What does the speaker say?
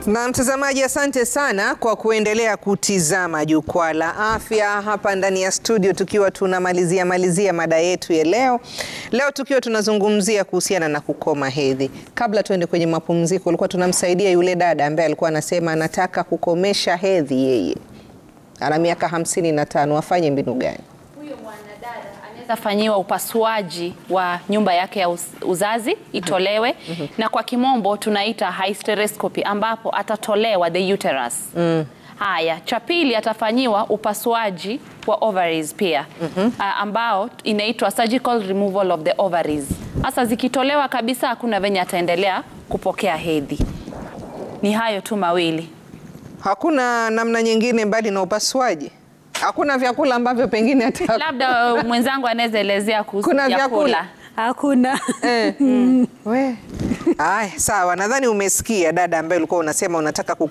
Na mtazamaji, asante sana kwa kuendelea kutizama Jukwaa la Afya hapa ndani ya studio, tukiwa tunamalizia malizia mada yetu ya leo. Leo tukiwa tunazungumzia kuhusiana na kukoma hedhi. Kabla tuende kwenye mapumziko, ulikuwa tunamsaidia yule dada ambaye alikuwa anasema anataka kukomesha hedhi, yeye ana miaka hamsini na tano, afanye mbinu gani? Huyo mwanadada anaweza fanyiwa upasuaji wa nyumba yake ya uz- uzazi itolewe, na kwa kimombo tunaita hysterectomy, ambapo atatolewa the uterus. Haya, cha pili atafanyiwa upasuaji wa ovaries pia ah, ambao inaitwa surgical removal of the ovaries. Sasa zikitolewa kabisa, hakuna venye ataendelea kupokea hedhi. Ni hayo tu mawili. Hakuna namna nyingine mbali na upasuaji? Hakuna vyakula ambavyo pengine ata Labda uh, mwenzangu anaweza elezea kuhusu Kuna vyakula? vyakula. Hakuna. Eh. We. Aya, sawa. Nadhani umesikia dada ambaye ulikuwa unasema unataka